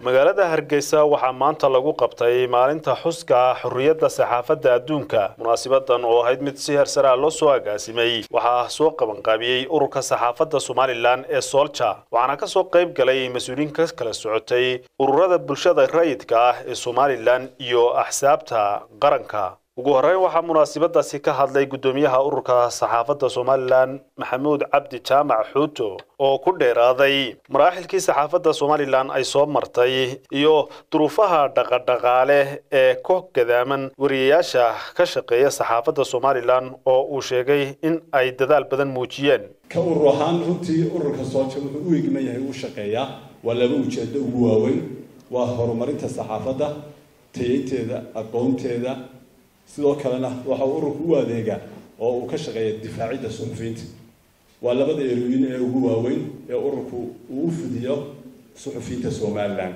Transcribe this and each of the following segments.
magaalada hargeysa waxaa maanta lagu qabtay maalinta xuska xorriyadda saxaafadda adduunka munaasibadan oo ahayd mid si heersaraa loo soo agaasimay waxaa soo qabanqaabiyey ururka saxaafadda somalilan ee soolja waxaana ka soo qayb galay mas-uuliyiin ka kala socotay ururada bulshada rayidka ah ee somalilan iyo axsaabta qaranka ugu horreyn waxaa munaasibadaasi ka hadlay guddoomiyaha ururka saxaafadda somalilan maxamuud cabdi jaamac xuuto oo ku dheeraaday maraaxilkii saxaafadda somalilan ay soo martay iyo duruufaha dhaqadhaqaale ee ku gadaaman wariyayaasha ka shaqeeya saxaafadda somalilan oo uu sheegay in ay dadaal badan muujiyeen ka urur ahaan runtii ururka sooja wuxuu u egman yahay uu shaqeeyaa waa laba ujeedo ugu waaweyn waa horumarinta saxaafadda tayeynteeda aqoonteeda sidoo kalena waxa uu ururku u adeegaa oo uu ka shaqeeya difaacidda suxufiyiinta waa labada erooyin ee ugu waaweyn ee ururku uu u fidiyo suxufiyiinta somalilan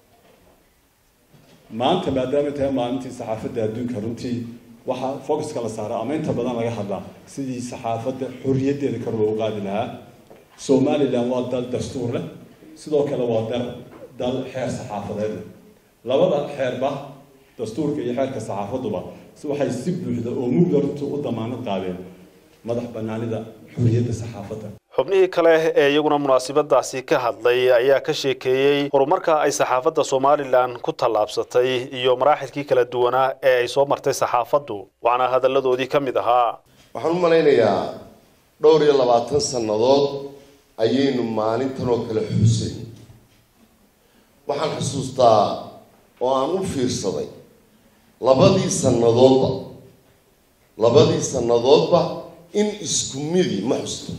maanta maadaama tahay maalintii saxaafadda adduunka runtii waxaa focuska la saaraa ama inta badan laga hadlaa sidii saxaafadda xorriyaddeeda kor loogu qaadi lahaa somalilan waa dal dastuur leh sidoo kale waa dal dal xeer saxaafadeed leh labada xeerba dastuurka iyo xeerka saxaafaduba waxay si buuxda oo mugda runtii u damaanad qaadeen madax banaanida xorriyadda saxaafadda xubnihii kale ee iyaguna munaasibadaasi ka hadlay ayaa ka sheekeeyey horumarka ay saxaafadda somalilan ku tallaabsatay iyo maraaxilkii kala duwanaa ee ay soo martay saxaafaddu waxaana hadalladoodii ka mid ahaa waxaan u malaynayaa dhowr iyo labaatan sannadood ayaynu maalintan oo kale xusay waxaan xusuustaa oo aan u fiirsaday labadii sannadoodba labadii sannadoodba in isku midi ma xusto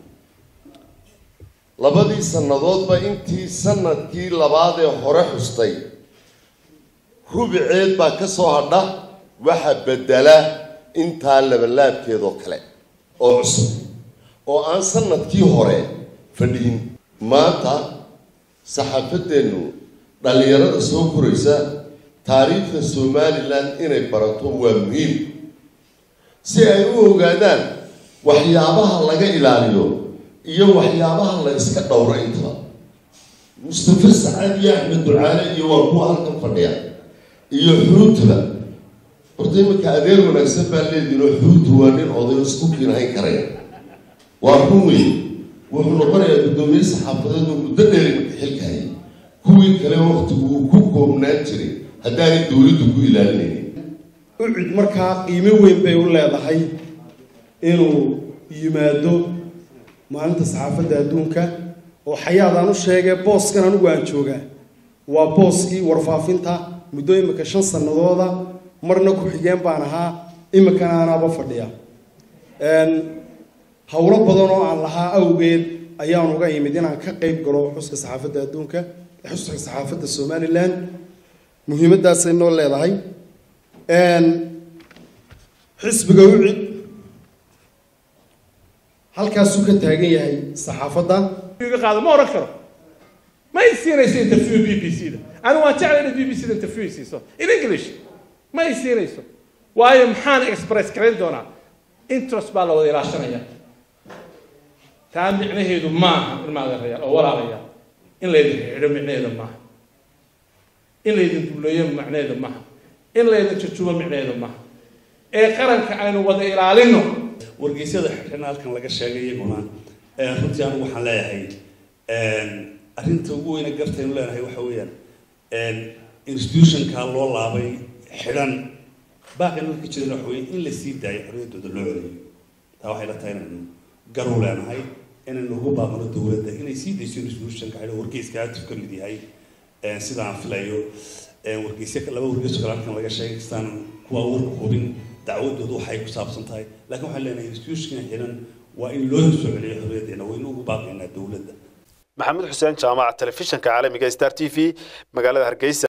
labadii sannadoodba intii sanadkii labaad ee hore xustay rubiceed baa ka soo hadha waxa bedela intaa labalaabkeedoo kale oo cusub oo aan sanadkii hore fadhiyin maanta saxaafadeennu dhallinyarada soo koraysa taariikhda somalilan inay barato waa muhiim si ay u ogaadaan waxyaabaha laga ilaaliyo iyo waxyaabaha la iska dhowro intaba mustafa sacad iyo axmed ducaale iyo waa kuwa halkan fadhiya iyo xuutula horta iminka adeer wanaagsan baa leedihin oo xuutu waa nin odayo isku kiinhayn karaya waa run weyn wuxuu noqonayaa guddoomiye saxaafadeed oo muddo dheer iminka xilkahayay kuwii kale waktigu uu ku koobnaan jiray haddaanay dowladdu ku ilaalinaynin ucid markaa qiimo weyn bay u leedahay inuu yimaado maalinta saxaafadda adduunka oo xayaadaan u sheegay booskan anigu aan joogaa waa booskii warfaafinta muddo imika shan sanadooda marna ku-xigeen baan ahaa imikana anaaba fadhiya howlo badan oo aan lahaa awgeed ayaan uga imid inaan ka qayb galo xuska saxaafadda adduunka xuska saxaafadda somalilan muhiimaddaasay noo leedahay xisbiga ucid halkaasuu ka taagan yahay saxaafadda qaado ma oran karo ma i siinayso interview b b c da anigu waan jeclay inaad b b c da interview i siiso in english ma i siinayso waayo maxaan express garayn doonaa interest baa la wada ilaashanaya taa micnaheedu maaha ilmaadeerayaal oo walaalayaal in laydin xidho micnaheedu maaha in laydin duleeyo macnaheedu maaha in laydin jujubo micnaheedu maaha ee qaranka aynu wada ilaalino wargeysyada xirxirna halkan laga sheegay iyaguna runtii anigu waxaan leeyahay arrinta ugu weyne gartaynu leenahay waxa weeyaan institutionka loo laabay xidhan baaqina ka jiran waxa weeye in la sii daayo xorriyaddooda loo celiyo taa waxay la tahay inaynu garu leenahay inaynu ugu baaqno dowladda inay sii dayso institutionka xidhan wargeyska aaduf ka mid yahay sida aan filayo wargeysyo laba wargeysoo kale halkan laga sheegay kastaan kuwa warka hubin dacwadoodu waxay ku saabsan tahay laakiin waxaan leenahay institutionka xidhan waa in loo soo celiyo xorriyaddeena waynu ugu baaqaynaa dowladda maxamed xuseen jaamac telefishinka caalamiga star t v magaalada hargeysa